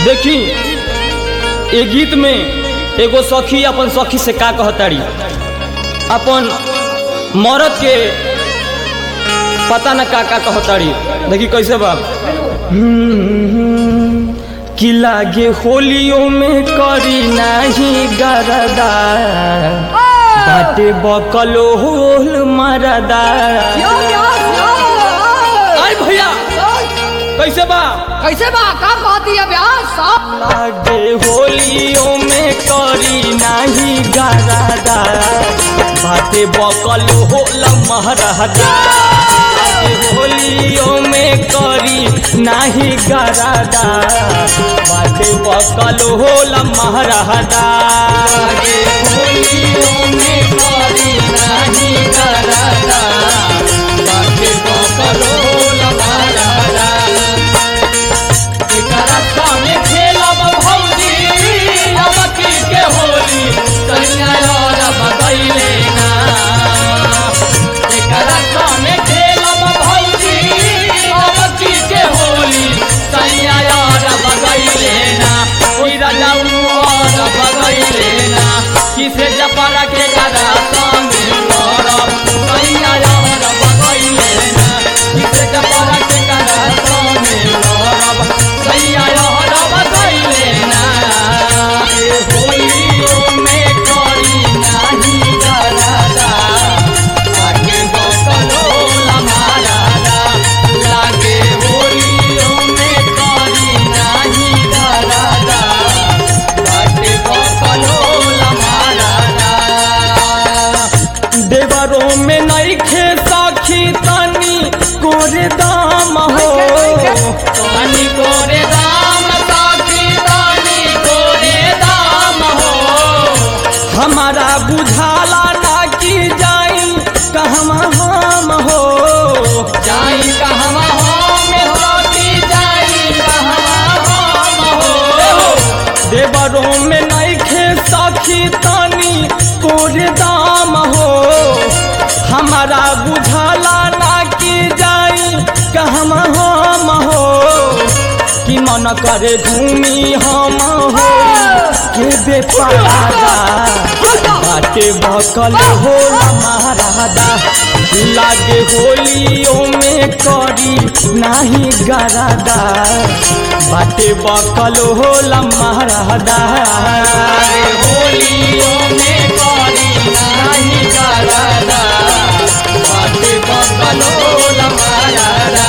देखी ए गीत में एगो सखी अपन सखी से का कहताड़ी अपन मरद के पता न का का कहताड़ी देखी कैसे बा हम्म, कि लागे होलियों में करी नाही गरदा बाटे बकलो होल मरदा आई भैया कैसे बा कैसे बा का कहती है ब्याह सब लागे होलियों में करी नाही गरदा बाटे बकल होल महरदा लागे होलियों में करी नाही गरदा बाटे बकल होल महरदा लागे होलियों में करी नाही गरदा बाटे बकल होल महरदा एकरा संगे खेलब भौजी अबकी के होली कन्या और बगैले ना एकरा संगे खेलब भौजी अबकी के होली कन्या और बगैले ना ओई राजाऊ और बगैले ना किसे जपरा के गदा संगे लड़ब कन्या और बगैले ना किसे जपरा के गदा संगे लड़ब सैया लहरब गइले ना ए होलियो में करी नाही गरादा आगे बकलो लमारादा लागे होलियो में करी नाही गरादा आगे बकलो लमारादा देवरों में नहीं खे सखी तनी कोरे दाम हो तनी कोरे दाम सखी तनी कोरे दाम हो हमारा बुझाला ना कि जाई कहवा हम हो जाई कहवा हम हो कि जाई कहवा हम हो देवरों में नहीं खे सखी तनी कोरे दाम हो हमारा बुझाला ना कि जाई कहमा हम हो कि मन करे घूमी हम हो के बेपारा बाटे बकल हो महारादा लागे होलियों में करी नाही गरादा बाटे बकल हो महारादा होलियों में करी नाही गरादा बाटे बकल हो महारादा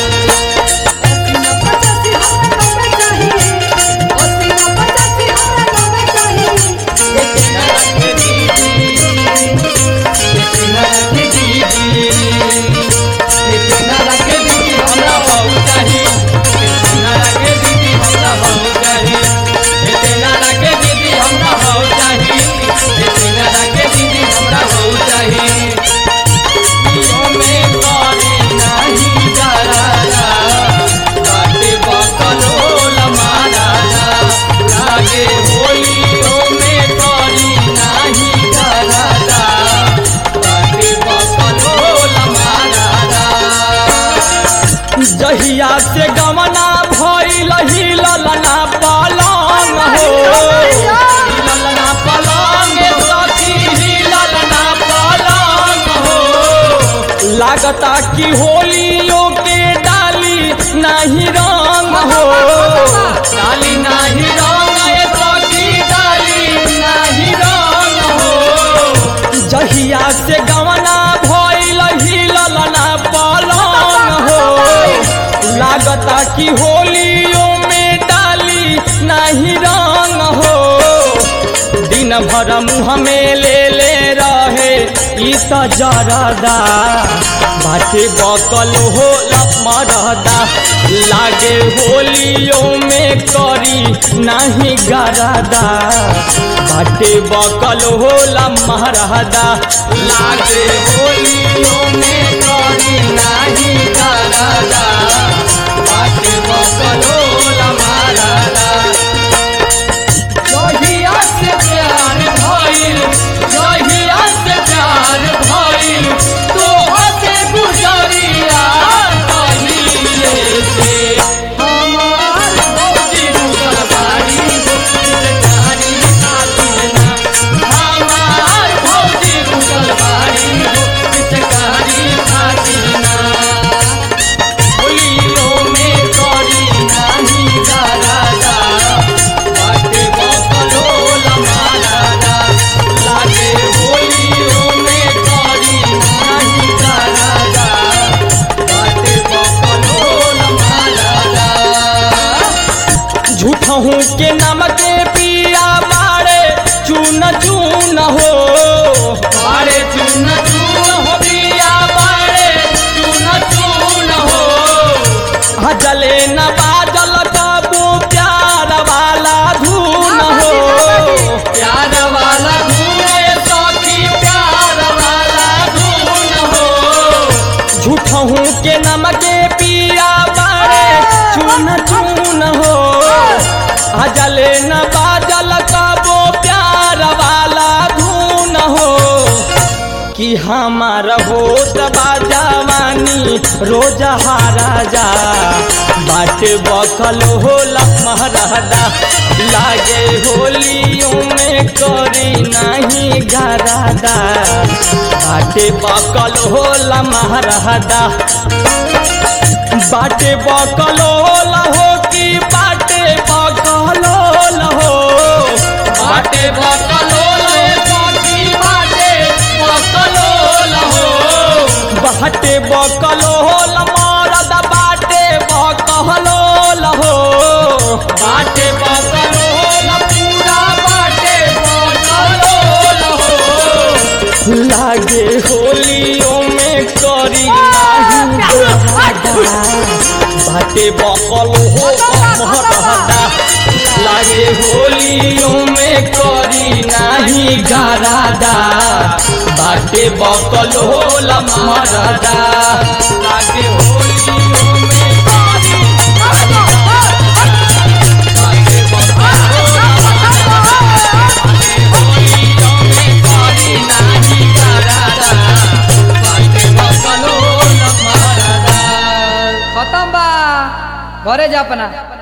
होलियों में करी नाही गरादा बाटे बकलो लमारादा जहिया से गमना भइल हिललना पलंग हो हिललना पलंग सखी हिललना पलंग हो लागता कि होलियों के डाली नहीं रंग हो डाली नहीं रंग ए सखी डाली नहीं रंग हो जहिया से गवना भइल हिललना पलंग हो लागता कि होलियों में डाली नहीं रंग हो दिन भर मुँह में ले ले रहे ई त जरदा बाटे बकल हो मरदा लागे होलियों में करी नहीं गरादा बाटे बकल होला महरदा लागे होलियों में करी नहीं गरादा बाटे बकल होला महरदा जहिया से प्यार भइल जहिया से प्यार भइल तोह से गुजरिया कहिले से हमार भौजी रुकल बा झूठहू के नमक पिया बाड़े चून चून हो बाड़े चून चून हो पिया बाड़े चून चून हो हजले न बाजल कबू प्यार वाला धून हो प्यार वाला धून सखी प्यार वाला धून हो झूठहू के नमक पिया बाड़े चून चून हो हजले न बाजल कबो प्यार वाला धून हो कि हमार होत बाजवानी रोज हाराजा बाट बकल होला महरादा लागे होलियों में करी नहीं गरादा बाटे बकल होला महरादा बाटे बकल होला हो कि बाटे बकल होला हो बाटे बकल होला हो कि बाटे बकल होला हो बाटे बकल होला मरद बाटे बकल होला हो बाटे बकल होला पूरा बाटे बकल होला हो लागे होलियों में करी नाही गोहादा बाटे बकल हो महरदा लागे होलियों में करी नाही गरादा बाटे बकल होला महरदा लागे होलियों में करी नाही बाटे बकल होला होलियों में करी नाही गरादा बाटे बकल होला महरदा खत्म बा घरे जा अपना